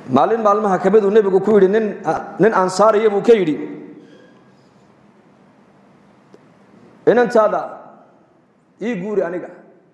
maalin maalmaha ka miduu nebigu ku yidhi nin nin ansaariya buu ka yidhi inantaada ii guuri aniga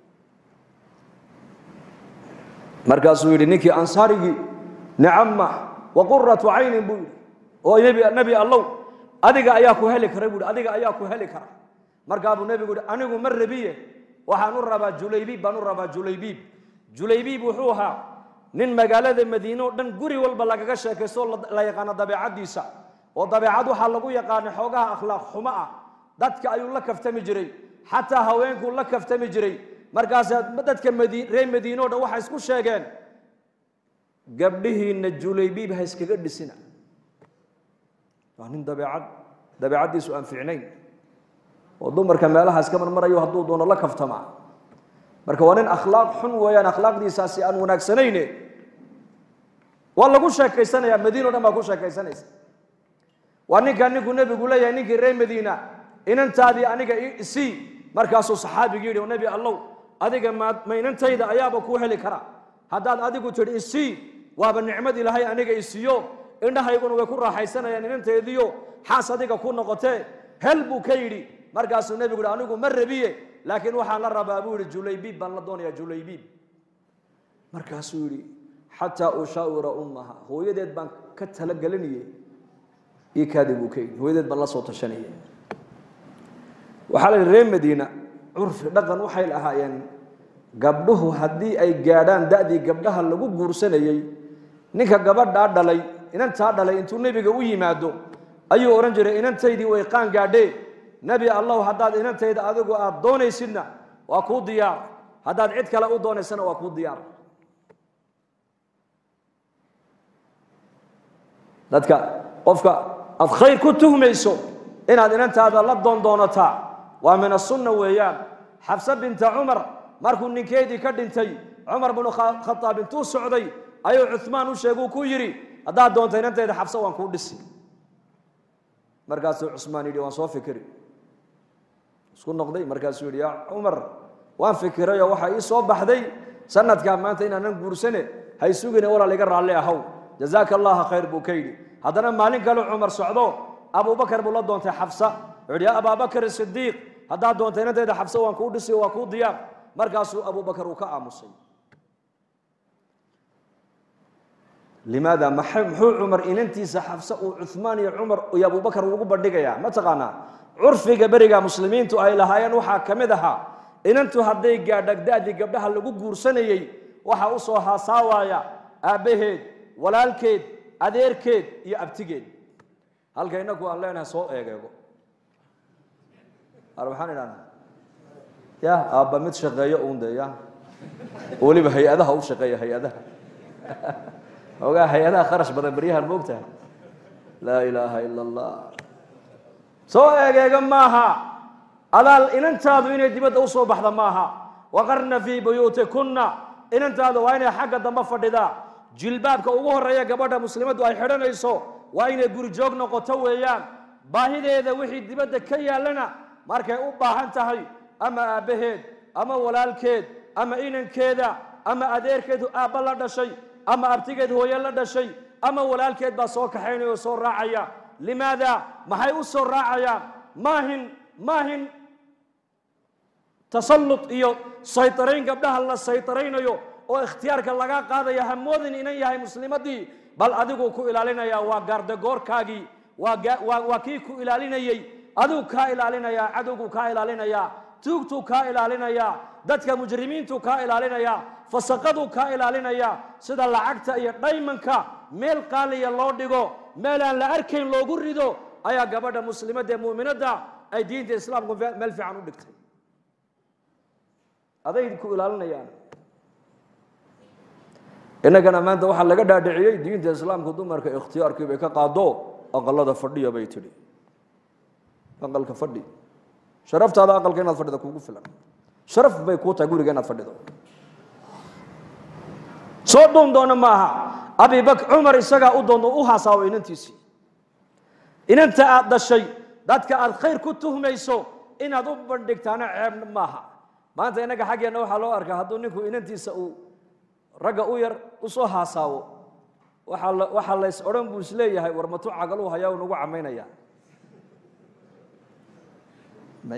markaasuu yidhi ninkii ansaarigii nicama wa quratu caynin buu yidhi oo nebi nebi allow adiga ayaa ku heli kara buu yidhi adiga ayaa ku heli kara markaa buu nebigu yidhi anigu ma rabiye waxaan u rabaa julaybiib baan u rabaa julaybiib julaybiib wuxuu ahaa nin magaalada madiine oo dhan guri walba lagaga sheekaysto oo la yaqaano dabeecaddiisa oo dabeecad waxaa lagu yaqaana xoogaha akhlaaq xumo ah dadka ayuu la kaftami jiray xataa haweenkuu la kaftami jiray markaasa dadka madi reer madiine o dhan waxay isku sheegeen gabdhihiinna julaybiib ha iskaga dhisina waa nin dabeecad dabeecaddiisu aan fiicnayn oo dumarka meelaha iska marmarayo hadduu doono la kaftama marka waa nin akhlaaq xun weeyaan akhlaaqdiisaasi aan wanaagsanayne waa lagu sheekaysanaya madiina o dhan baa ku sheekaysanaysa waa ninkaa ninkuu nebigu leeyahay ninkii reer madiina inantaadii aniga isii markaasuu saxaabigii yidhi nebi allow adiga ma ma inantayda ayaaba kuu heli kara haddaad adigu tidhi isii waaba nicmad ilaahay aniga isiiyo indhahayguna way ku raaxaysanayaan inanteediyo xaas adiga ku noqotee hel buu ka yidhi markaasuu nebigu yidhi anigu ma rabiye laakiin waxaan la rabaa buu yidhi julaybiib baan la doonayaa julaybiib markaasuu yidhi xataa ushaawira ummaha hooyadeed baan ka talagelinayay io kaadi buu ka yidhi hooyadeed baan la soo tashanayay waxaa la yidhi reer madiina curfi dhaqan waxay lahaayeen gabdhuhu haddii ay gaadhaan da'dii gabdhaha lagu guursanayey ninka gabadhaa dhalay inantaa dhalay intuu nebiga u yimaado ayuu odhan jiray inantaydii way qaan gaadhee nebi allahu haddaad inantayda adigu aada doonaysidna waa kuu diyaar haddaad cid kale u doonaysana waa kuu diyaar dadka qofka aad khayr ku tuhmayso inaad inantaada la doondoonataa waa min asunna weeyaan xabse binta cumar markuu ninkeedii ka dhintay cumar binu khadaab intuu socday ayuu cumaan u sheeguu ku yidhi haddaad doonta inantayda xabse waan kuu dhisi markaasuu cusmaan yidhi waan soo fikiri isku noqday markaasuu yidhi yaa cumar waan fikirayoo waxaa ii soo baxday sanadkaa maanta inaanan guursane hay sugine walaal iga raalli ahaw jazaaka allaha khayr buu ka yidhi haddana maalin kale cumar socdo abubakar buu la doontay xabsa wuxuu yidhi yaa abaabakar sidiiq haddaad doonta inantayda xabse waan kuu dhisi waa kuu diyaar markaasuu abubakar uu ka aamusay limaada muxuu cumar inantiisa xabse uu cumaan iyo cumar iyo abubakar ugu bandhigayaa ma taqaanaa curfiga beriga muslimiintu ay lahaayeen waxaa ka mid ahaa inantu hadday gaadhagda'dii gabdhaha lagu guursanayey waxa u soo haasaawaaya aabbaheed walaalkeed adeerkeed iyo abtigeed halka inaku aan leenahay soo eegeego ar maxaan idhahna ya aabba mid shaqeeyo uun de ya weliba hay-adaha u shaqeeya hay-adaha ogaa hay-adaha kharash badan beryahan moogtahay laa ilaaha ila allah soo eegeega maaha adaal inantaadu inay dibadda u soo baxda maaha waqarna fii buyuutikunna inantaadu waa inay xagga dambe fadhidaa jilbaabka ugu horeeya gabadha muslimaddu ay xidhanayso waa inay guri joog noqoto weeyaan baahideeda wixii dibadda ka yaallana markay u baahan tahay ama aabbaheed ama walaalkeed ama inankeeda ama adeerkeed aabba la dhashay ama abtigeed hooye la dhashay ama walaalkeed baa soo kaxaynaya oo soo raacaya limaada maxay u soo raacayaan maahin maahin tasallut iyo saytarayn gabdhaha la saytaraynayo oo ikhtiyaarka laga qaadaya hamoodin inan yahay muslimadii bal adigu ku ilaalinaya waa gaardagoorkaagii waa waa kii ku ilaalinayey adigu kaa ilaalinayaa cadowgu kaa ilaalinayaa tuugtuu kaa ilaalinayaa dadka mujrimiintu kaa ilaalinayaa fasaqaduu kaa ilaalinayaa sida lacagta iyo dhaymanka meel qaaliya loo dhigo meel aan la arkayn loogu rido ayaa gabadha muslimadda ee mu'minadda ay diinta islaamku meel fiican u dhigtay aday ku ilaalinayaan innagana maanta waxaa laga dhaadhiciyey diinta islaamku dumarka ikhtiyaarkii bay ka qaado aqalada fadhiya bay tidhi aqalka fadhi sharaftaada aqalka inaad fadhida kugu filan sharaf bay kuu tahay guriga inaad fadhido soo dhuun doona maaha abibak cumar isagaa u doonto u hasaawo inantiisii inanta aad dhashay dadka aad khayr ku tuhmayso inaad u bandhigtaana ceeb maaha maanta innaga xaggeenna waxaa loo arkaa hadduu ninku inantiisa uu ragga u yar u soo haasaawo waxaa la waxaa lays odhan buu isleeyahay war matu cagaluu hayaa u nagu camaynaya may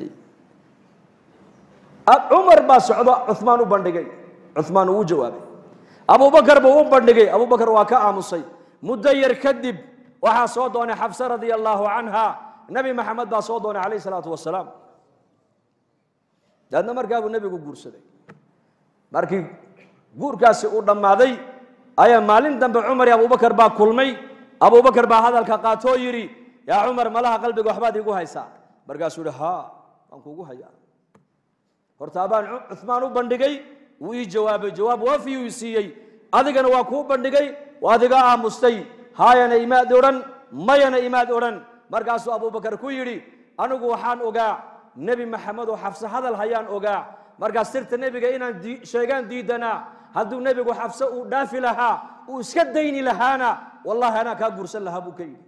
cumar baa socdo cumaan u bandhigay cumaan uu u jawaabay abubakar buu u bandhigay abubakar waa ka aamusay muddo yar kadib waxaa soo doonay xabse radia allaahu canha nebi maxamed baa soo doonay calayh isalaatu wasalaam daadna markaa buu nebigu guursaday markii guurkaasi uu dhammaaday ayaa maalin dambe cumar iyo abubakar baa kulmay abubakar baa hadalka qaatoo yidhi yaa cumar malaha qalbiga waxbaad iigu haysaa markaasuu yihi haa waan kuugu hayaa horta abaan cumaan u bandhigay wuu ii jawaabay jawaab waafiyuu i siiyey adigana waa kuu bandhigay waad iga aamustay haayana imaad odhan mayana imaad odhan markaasuu abubakar ku yidhi anigu waxaan ogaa nebi maxamed oo xafse hadal hayaan ogaa markaas sirta nebiga inaan sheegaan diidanaa hadduu nebigu xafse uu dhaafi lahaa uu iska dayni lahaana wallahi anaa kaa guursan lahaa buu ka yidhi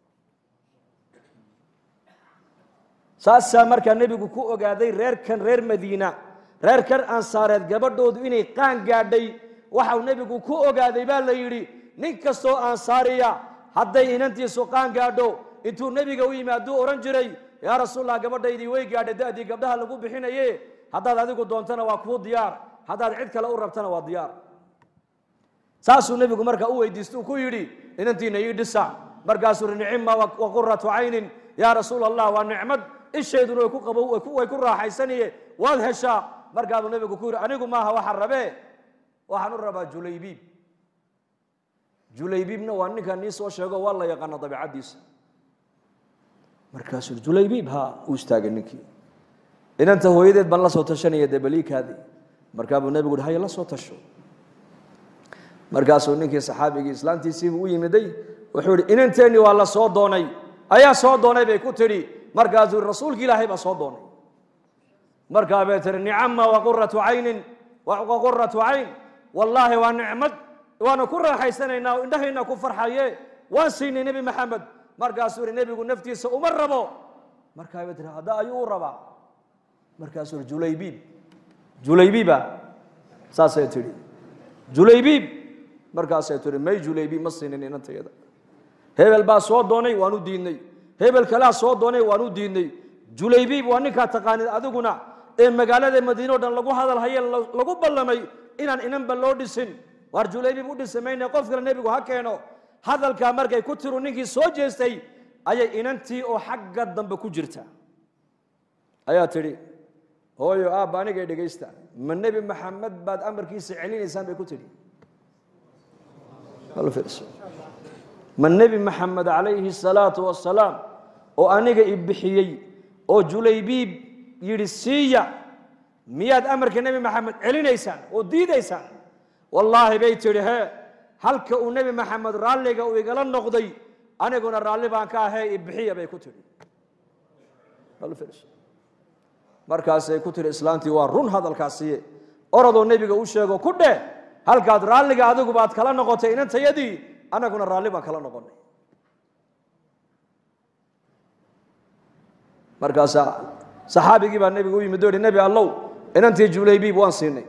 saasaa markaa nebigu ku ogaaday reerkan reer madiina reerkan ansaareed gabadhoodu inay qaan gaadhay waxau nebigu ku ogaaday baa la yidhi nin kastoo ansaariya hadday inantiisu qaan gaadho intuu nebiga u yimaaduu odhan jiray yaa rasuulallah gabadhaydii way gaadhay da'dii gabdhaha lagu bixinaye haddaad adigu doontana waa kuu diyaar haddaad cid kale u rabtana waa diyaar saasuu nebigu markaa u weydiistuu ku yidhi inantiina ii dhisa markaasuu ri nicima wa quratu caynin yaa rasuul allah waa nicmad ishayduna way ku qabo way ku raaxaysaniye waad heshaa markaabuu nebigu ku yidhi anigu maaha waxaan rabee waxaan u rabaa julaybiib julaybiibna waa ninkan nii soo sheego waa la yaqaana dabiicaddiisa markaasuu yidhi julaybiib ha uu istaagay ninkii inanta hooyadeed baan la soo tashanaya dee baliikaadii markaabuu nebigu yidhi haya la soo tasho markaasuu ninkii saxaabigii islaantiisiibuu u yimiday wuxuu yidhi inanteennii waa la soo doonay ayaa soo doonay bay ku tidhi markaasuu yidhi rasuulki ilaahay baa soo doonay markaa bay tihi nicama wa quratu caynin wa quratu cayn wallaahi waa nicmad waana ku raaxaysanaynaa oo indhahayna ku farxaye waan siinay nebi maxamed markaasuu yidhi nebigu naftiisa uma rabo markaa bay tihi hadda ayuu u rabaa markaasuu yidhi julaybiib julaybiiba saasay tidhi julaybiib markaasay tihi may julaybiib ma siinin inantayada hebel baa soo doonay waan u diidnay hebel kalea soo doonay waan u diidnay julaybiib waa ninkaa taqaanid adiguna ee magaalada madiine o dhan lagu hadal haye lagu ballamay inaan inanba loo dhisin waar julaybiib u dhisi mayne qof kale nebigu ha keeno hadalkaa markay ku tiru ninkii soo jeestay ayay inantii oo xagga dambe ku jirta ayaa tidhi hooyo aabba anigay dhegaysta ma nebi maxamed baad amarkiisa celinaysaan bay ku tidhi ma nebi maxamed calayhi salaatu wasalaam oo aniga i bixiyey oo julaybiib yidhi siiya miyaad amarka nebi maxamed celinaysaan oo diidaysaan wallaahi bay tidhi hee halka uu nebi maxamed raalliga uu igala noqday aniguna raalli baan ka ahee i bixiya bay ku tidhi markaasay ku tidhi islaantii waa run hadalkaasiye orodoo nebiga u sheego ku dheh halkaad raalliga adigu baad kala noqotay inantayadii anaguna raalli baan kala noqonay markaasaa saxaabigii baa nebiga u yimid o hi nebi allow inantii julaybiib waan siinay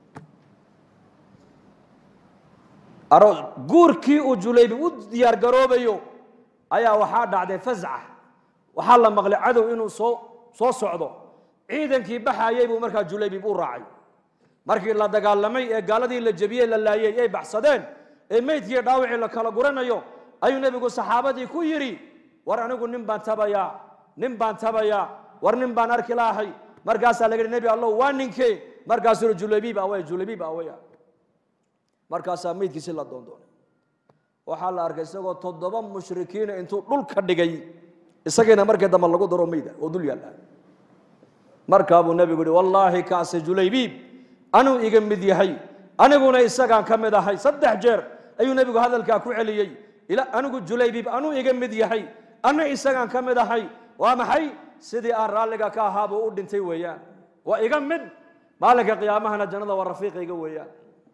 guurkii uu julaybiib u diyaar garoobayo ayaa waxaa dhacday fasca waxaa la maqlay cadow inuu soo soo socdo ciidankii baxayey buu markaa julaybiib u raacay markii la dagaalamay ee gaaladii la jebiyey la laayey ay baxsadeen ee meydkii dhaawacii la kala guranayo ayuu nebigu saxaabadii ku yidhi war anigu nin baan tabayaa nin baan tabayaa war nin baan arki lahay markaasaa laga yidhi nebi allow waa ninkee markaasuu yidhi julaybiib awey julaybiib aweya markaasaa meydkiisi la doondoonay waxaa la arkay isagoo toddoba mushrikiina intuu dhulka dhigay isagiina markii dambe lagu daro meyda oo dul yaalla markaabuu nebigu yihi wallaahi kaase julaybiib anuu iga mid yahay aniguna isagaan ka mid ahay saddex jeer ayuu nebigu hadalkaa ku celiyey anigu julaybiib anuu iga mid yahay ana isagaan ka mid ahay waa maxay sidii aan raalliga ka ahaabuu u dhintay weeyaan waa iga mid maalinka qiyaamahana jannada waa rafiiqayga weeyaan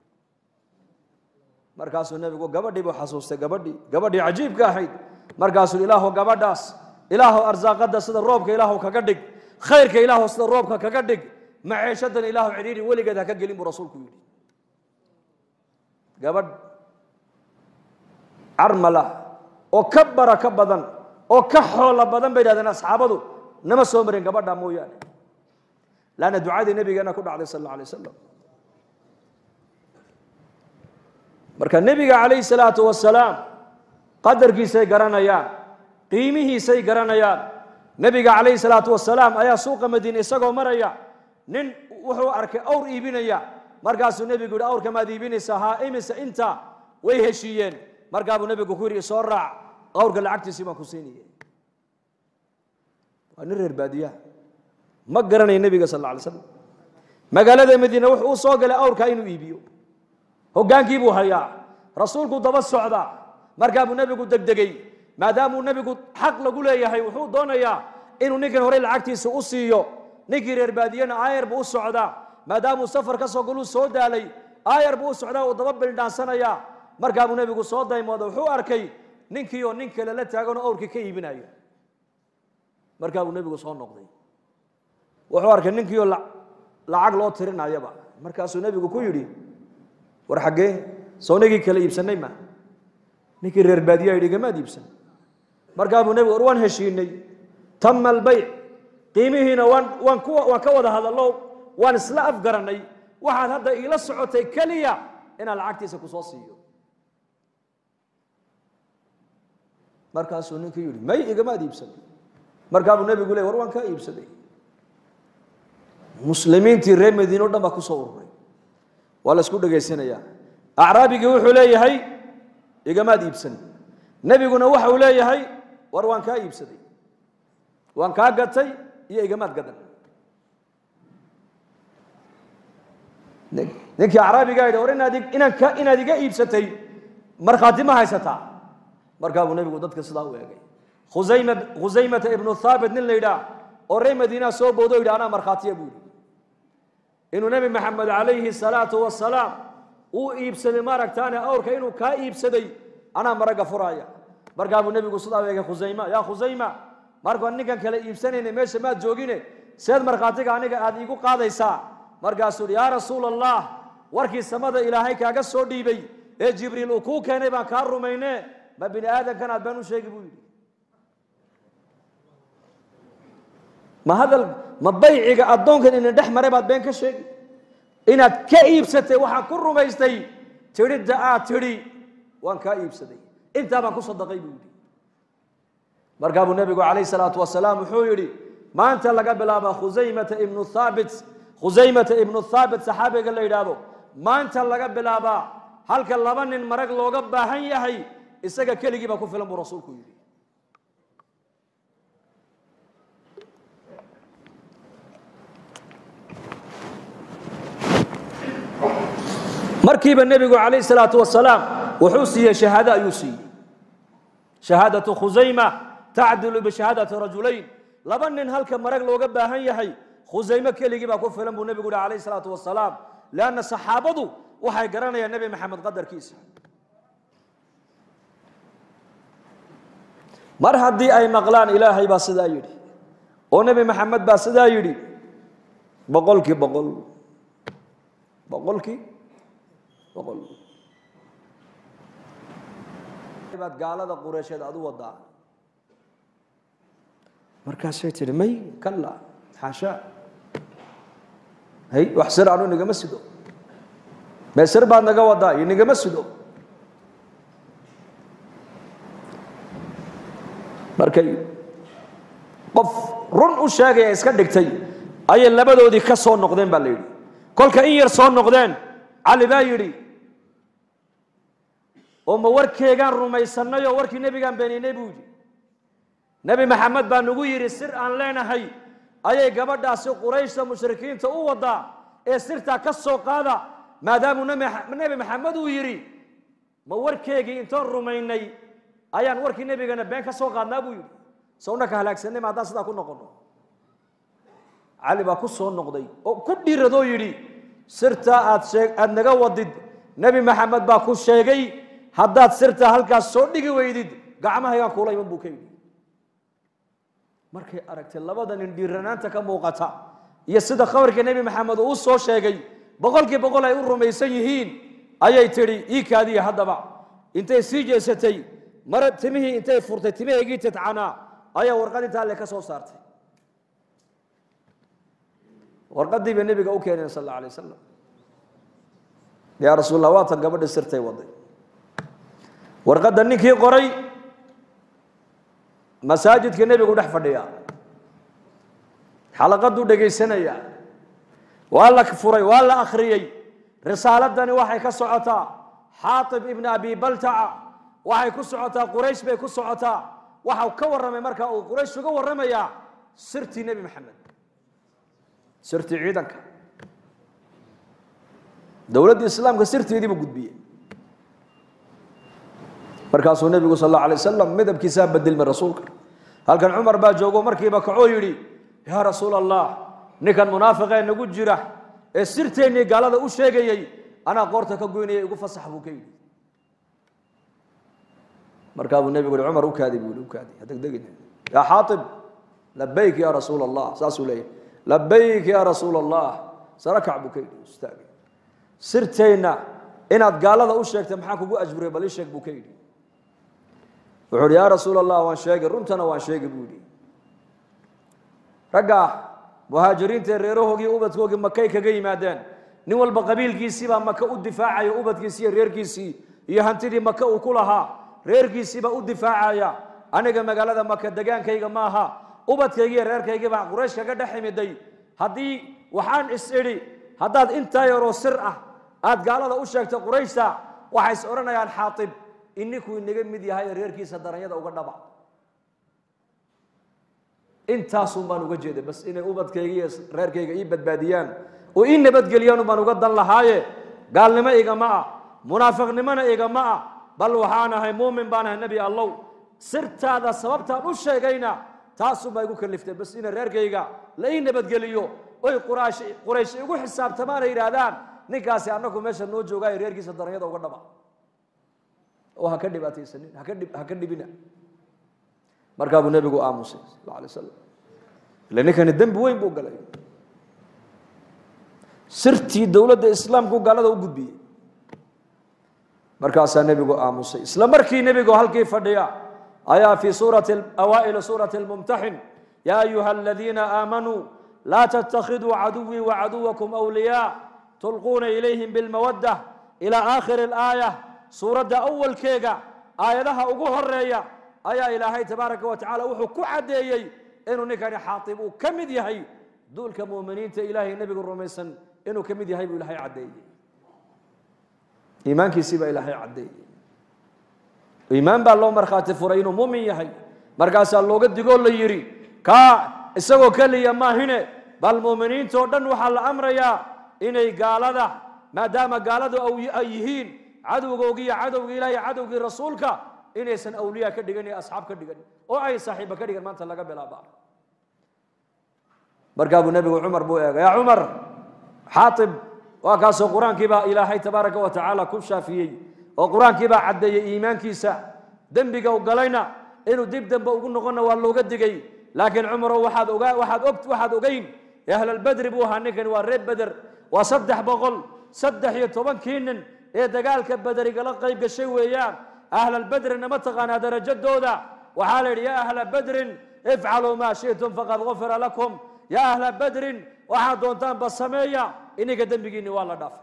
markaasuu nebigu gabadhii buu xasuustay gabadhii gabadhii cajiibka ahayd markaasuu ilaahu gabadhaas ilaahu arsaaqada sida roobka ilaahu kaga dhig khayrka ilaahu sida roobka kaga dhig maceeshadan ilaahu cidhiidhi weligeed ha ka gelin buu rasuulku yidhi gabadh carmala oo ka barako badan oo ka xoolo badan bay yidhahdeen asxaabadu nama soo marin gabadha mooyaane laanna ducadii nabigeena ku dhacday sal alla alay wasalam marka nebiga calayhi salaatu wasalaam qadarkiisay garanayaan qiimihiisay garanayaan nebiga calayhi salaatu wasalaam ayaa suuqa madiine isagoo maraya nin wuxuu arkay awr iibinaya markaasuu nebigu yihi awrka maad iibinaysaa haa imise inta way heshiiyeen markaabuu nebigu ku yidhi isoo raac awrka lacagtiisii baan ku siinaya waa nin reer baadiyaha ma garanaya nebiga sal alla alay slam magaalada madiine wuxuu u soo galay awrkaa inuu iibiyo hoggaankii buu hayaa rasuulku daba socda markaa buu nebigu degdegay maadaamuu nebigu xaq lagu leeyahay wuxuu doonayaa inuu ninkan horey lacagtiisa u siiyo ninkii reer baadiyena aayar buu u socdaa maadaamuu safar ka soo galuu soo daalay aayar buu u socdaa uu daba bildhaansanayaa markaa buu nebigu soo daymooda wuxuu arkay ninkii oo nin kale la taaganoo awrkii ka iibinayo markaa buu nebigu soo noqday wuxuu arkay ninkii oo lacag loo tirinayaba markaasuu nebigu ku yidhi war xaggee soonagii kale iibsanay ma ninkii reer baadiyaa yidhi gamaad iibsan markaa buu nebigu war waan heshiinay tama albayc qiimihiina waan waan ku waan ka wada hadallo waan isla afgarannay waxaad hadda iila socotay keliya inaan lacagtiisa ku soo siiyo markaasuu ninkii yidhi may igamaad iibsan markaa buu nebigu ley war waan kaa iibsaday muslimiintii reer madiine o dhan baa ku soo ururay waa la isku dhegaysanayaa acraabigii wuxuu leeyahay igamaad iibsan nebiguna waxa uu leeyahay war waan kaa iibsaday waan kaa gatay iyo igamaad gadan ninkii acraabigaa yidhi war inaad inaan ka inaad iga iibsatay markhaati ma haysataa markaa buu nebigu dadka sidaa u eegay khusayma khusaymata ibnu thaabit nin la yidhaah oo reer madiinaa soo boodo yidhi anaa markhaatiya buu yidhi inuu nebi maxamed calayhi salaatu wasalaam uu iibsaday maaragtaane awrka inuu kaa iibsaday anaa maragga furaaya markaa buu nebigu sidaa u eegay khusayma yaa khusayma markaan ninkan kale iibsanayna meesha maad joogine seed markhaatiga aniga aad iigu qaadaysaa markaasuu yidhi yaa rasuul allah warkii samada ilaahay kaaga soo dhiibay ee jibriil uu kuu keenay baan kaa rumayne ma bini aadamkan aad been u sheegi buu yidhi ma hadal ma bayciga addoonkan ina dhex maray baad been ka sheegi inaad ka iibsatay waxaan ku rumaystay tidhidda aad tidhi waan kaa iibsaday intaa baan ku sadaqay buu yidhi markaa buu nebigu calayh salaatu wasalaam wuxuu yidhi maanta laga bilaaba khusaymata ibnu thaabit khusaymata ibnu thaabit saxaabiga la yidhaahdo maanta laga bilaabaa halka laba nin marag looga baahan yahay isaga keligii baa ku filan buu rasuulku yidhi markiiba nebigu calayh salaatu wasalaam wuxuu siiyey shahaado ayuu siiyey shahaadatu khusayma tacdilu bishahaadati rajulayn laba nin halka marag looga baahan yahay khusayme keligii baa ku filan buu nebigu yihi calayh salaatu wasalaam leanna saxaabadu waxay garanayaan nebi maxamed qadarkiisa mar haddii ay maqlaan ilaahay baa sidaa yidhi oo nebi maxamed baa sidaa yidhi boqolkii boqol boqolkii boqol baad gaalada qureysheed adu wadaa markaasay tidhi may kalla xaashaa hay wax sir anu nigama sido mee sir baad naga wadaa iyo nigama sido markay qof run u sheegaya iska dhigtay ayay labadoodii ka soo noqdeen baa la yidhi kolka in yar soo noqdeen cali baa yidhi oo ma warkeegaan rumaysanay oo warkii nebigaan beeninay buu yidhi nebi maxamed baa nagu yidhi sir aan leenahay ayay gabadhaasi qurayshta mushrikiinta u wadaa ee sirtaa ka soo qaada maadaamuu nebi maxamed uu yidhi ma warkeegii intoon rumaynay ayaan warkii nebigana been ka soo qaadnaa buu yidhi sowna ka halaagsanay ma haddaan sidaa ku noqono cali baa ku soo noqday oo ku dhiiradoo yidhi sirtaa aad shee aada naga wadid nebi maxamed baa ku sheegay haddaad sirtaa halkaas soo dhigi weydid gacmahaygaan kuula iman buu ka yidhi markay aragtay labada nin dhiiranaanta ka muuqata iyo sida khabarka nebi maxamed uu soo sheegay boqolkii boqol ay u rumaysan yihiin ayay tidhi ii kaadiya haddaba intay sii jeesatay mara timihii intay furtay timahaygii titcanaa ayaa warqad intaa le ka soo saartay warqadii bay nebiga u keeneen sal alla alay wasalam yaa rasuul allah waatan gabadhi sirtay waday warqadda ninkii qoray masaajidka nebigu dhex fadhiya xalaqaduu dhegaysanaya waa la furay waa la akhriyey risaaladani waxay ka socotaa xaatib ibna abi baltaca waxay ku socotaa quraysh bay ku socotaa waxau ka warramay markaa uu quraysh uga warramayaa sirtii nebi maxamed sirtii ciidanka dowladdii islaamka sirteedii buu gudbiyey markaasuu nebigu sal alla alay wasalam midabkiisaa bedelmay rasuulka halkan cumar baa joogo markiiba kacoo yidhi yaa rasuul allah ninkan munaafiqee nagu jira ee sirteennii gaalada u sheegayey anaa qoorta ka goynaya igu fasax buu ka yidhi markaa buu nebigu yihi cumar u kaadi buu yihi u kaadi hadegdegin yaa xaatib labayk ya rasuul allah saasuu leeyahy labayk ya rasuul allah sarakac buu ka yidhi istaagay sirteenna inaad gaalada u sheegtay maxaa kugu ajburay bal ii sheeg buu ka yidhi wuxuu uhi yaa rasuul allah waan sheegay runtana waan sheegay buu yidhi ragga muhaajiriinta ee reerahoogii ubadkoogii makay kaga yimaadeen nin walba qabiilkiisiibaa maka u difaacaya ubadkiisii iyo reerkiisii iyo hantidii maka uu ku lahaa reerkiisiibaa u difaacaya aniga magaalada maka degaankayga maaha ubadkaygii iyo reerkaygiibaa quraysh kaga dhex imiday haddii waxaan is idhi haddaad intaa yaroo sir ah aad gaalada u sheegto qurayshta waxay is odhanayaan xaatib ininkuu inaga mid yahay ee reerkiisa daranyada uga dhaba intaasun baan uga jeeday bas inay ubadkayga iyo reerkayga ii badbaadiyaan oo ii nabadgeliyaan baan uga dan lahaaye gaalnimo igama ah munaafiqnimona igama ah bal waxaan ahay muumin baan ahay nebi allow sirtaada sababtaan u sheegayna taasunbaa igu kaliftay bas inay reerkayga la ii nabadgeliyo oy quraash quraysh igu xisaabtamaan ay yidhaahdaan ninkaasi annagu meesha noo joogaayo reerkiisa daranyada uga dhaba oo ha ka dhibaataysanin haka dhib ha ka dhibina markaa buu nebigu aamusay sal alay slam ila ninkani dembi weyn buu galay sirtii dowladda islaamku gaalada u gudbiyey markaasaa nebigu aamusay isla markii nebigu halkii fadhiya ayaa fii suurati awaa'ili suurati almumtaxin yaa ayuha aladiina aamanuu laa tattakhiduu caduwii wacaduwakum awliyaa tulquuna ilayhim bilmawadda ilaa aakhiri alaaya suuradda awalkeega aayadaha ugu horeeya ayaa ilaahay tabaaraka wa tacala wuxuu ku caddeeyey inuu ninkani xaatib uu ka mid yahay duulka muuminiinta ilaahay nebigu rumaysan inuu ka mid yahay buu ilaahay caddeeyey iimaankiisii baa ilaahay caddeeyey iimaan baa loo markhaati furay inuu muumin yahay markaasaa looga digoo la yidhi kaa isagoo keliya maahine bal muuminiintoo dhan waxaa la amrayaa inay gaalada maadaama gaaladu ay yihiin cadowgoogii iyo cadowgii ilaah iyo cadowgii rasuulka inaysan awliya ka dhigan iyo asxaab ka dhigan oo ay saaxiiba ka dhigan maanta laga bilaaba markaa buu nebigu cumar buu eegay yaa cumar xaatib waa kaasoo qur-aankii baa ilaahay tabaaraka wa tacaala ku shaafiyey oo qur-aankii baa caddeeyey iimaankiisa dembiga u galayna inuu dib dambe ugu noqonna waa looga digay laakiin cumarow waxaad ogaa waxaad og waxaad ogeyn ahlalbedri buu ahaa ninkani waa reer beder waa saddex boqol saddex iyo tobankii nin ee dagaalka bederigala qayb gashay weeyaan ahlalbedrina ma taqaanaa darajadooda waxaa la yidhi yaa ahla bedrin ifcaluu maa shi'tum faqad gufira lakum yaa ahla bedrin waxaad doontaan ba sameeya ininka dembigiinni waa la dhaafay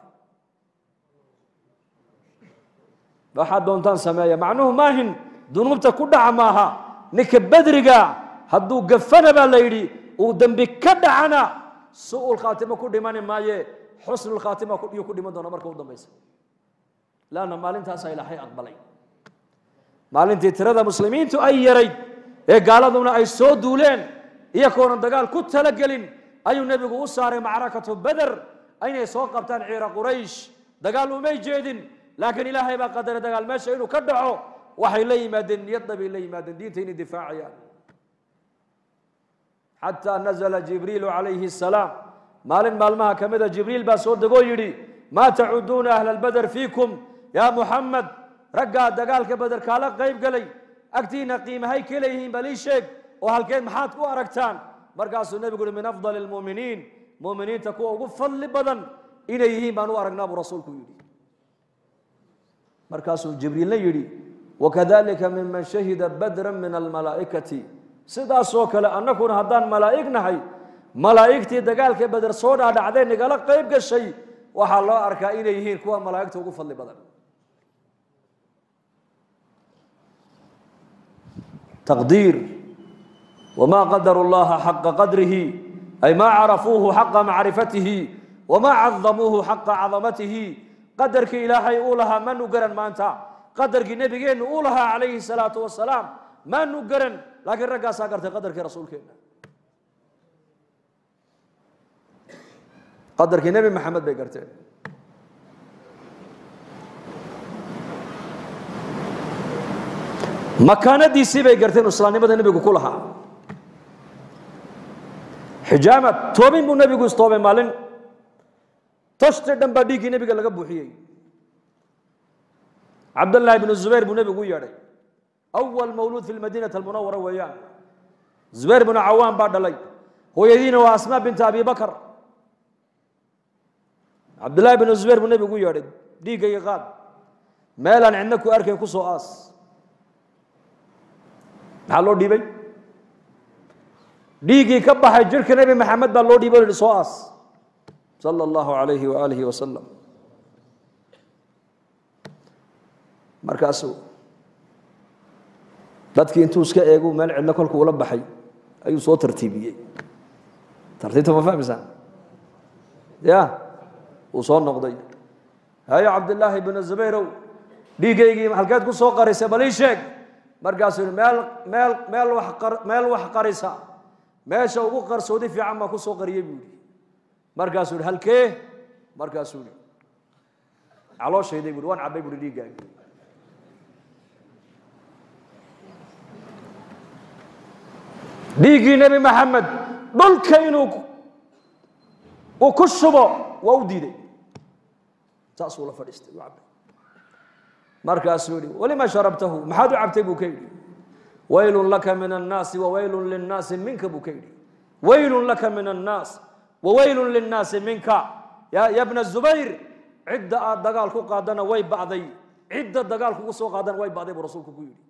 waxaad doontaan sameeya macnuhu maahin dunuubta ku dhaca maaha ninka bedriga hadduu gafana baa la yidhi uu dembi ka dhacana su-ul khaatimo ku dhimani maaye xusnul khaatima yuu ku dhiman doona marka u dambaysa lanna maalintaasaa ilaahay aqbalay maalintii tirada muslimiintu ay yarayd ee gaaladuna ay soo duuleen iyakoonan dagaal ku talagelin ayuu nebigu u saaray macrakatu beder inay soo qabtaan ciira quraysh dagaal umay jeedin laakiin ilaahay baa qadaray dagaal meesha inuu ka dhaco waxay la yimaadeen niyadda bay la yimaadeen diinta inay difaacayaan xataa nazla jibriilu calayhi asalaam maalin maalmaha ka mida jibriil baa soo degoo yidhi maa tacuduuna ahla albeder fiikum yaa muxamed raggaa dagaalka beder kaala qayb galay agtiina qiimahay ka leeyihiin bal ii sheeg oo halkeed maxaad ku aragtaan markaasuu nebigu uhi min afdali lmuuminiin muuminiinta kuwa ugu fadli badan inay yihiin baan u aragnaa buu rasuulku yidhi markaasuu jibriilna yidhi wakadalika miman shahida badra min almalaa'ikati sidaasoo kale annaguna haddaan malaa'ig nahay malaa'igtii dagaalka beder soo dhaadhacday nagala qayb gashay waxaa loo arkaa inay yihiin kuwa malaa'igta ugu fadli badan taqdiir wma qadaru llaha xaqa qadrihi ay ma carafuuhu xaqa macrifatihi wma cadamuuhu xaqa cadamatihi qadarkii ilaahay uu lahaa manu garan maanta qadarkii nebigeennu uu lahaa calayhi salaatu wasalaam manu garan laakiin raggaasaa gartay qadarkii rasuulkeena qadarkii nebi maxamed bay garteen makaanadiisii bay garteen islaamnimada nebigu ku lahaa xijaamad toobin buu nebigu istoobay maalin tashti dhan baa dhiiggii nebiga laga buuxiyey cabdallaahi bnu zubayr buu nebigu u yeedhay awal mawluud fi lmadiinati almunawara weeyaan zubayr bnu cawaan baa dhalay hooyadiina waa asmaa binta abi bakar cabdullaahi bnu zubayr buu nebigu u yeedhay dhiiggayga qaad meelaan cidna ku arkayn ku soo aas maxaa loo dhiibay dhiiggii ka baxay jirka nebi maxamed baa loo dhiibay o yihi soo aas sala allahu alayhi waaalihi wasalam markaasuu dadkii intuu iska eegu meel cidlo kolku ula baxay ayuu soo tartiibiyey tartiibta ma fahmaysaan ya uu soo noqday hayo cabdillaahi bnu zubayrow dhiiggaygii halkeed ku soo qarisay bal ii sheeg markaasuu yihi meel meel meel wax meel wax qarisa meesha ugu qarsoodi fiican baa ku soo qariyey buu yihi markaasuu yihi halkee markaasuu yihi calooshayday bui waan cabbay buhi dhiiggaagi dhiiggii nebi maxamed dhulka inuu uu ku shubo waa u diiday saasuu la fadhiistay u cabbay markaasuu yihi walima sharabtahu maxaad u cabtay buu ka yidhi waylun laka min annaasi wawaylun linnaasi minka buu ka yidhi waylun laka min annaas wawaylun linnaasi minka ya bna zubayr cidda aad dagaal ku qaadana way bacday cidda dagaal kugu soo qaadana way bacday buu rasuulku ku yidhi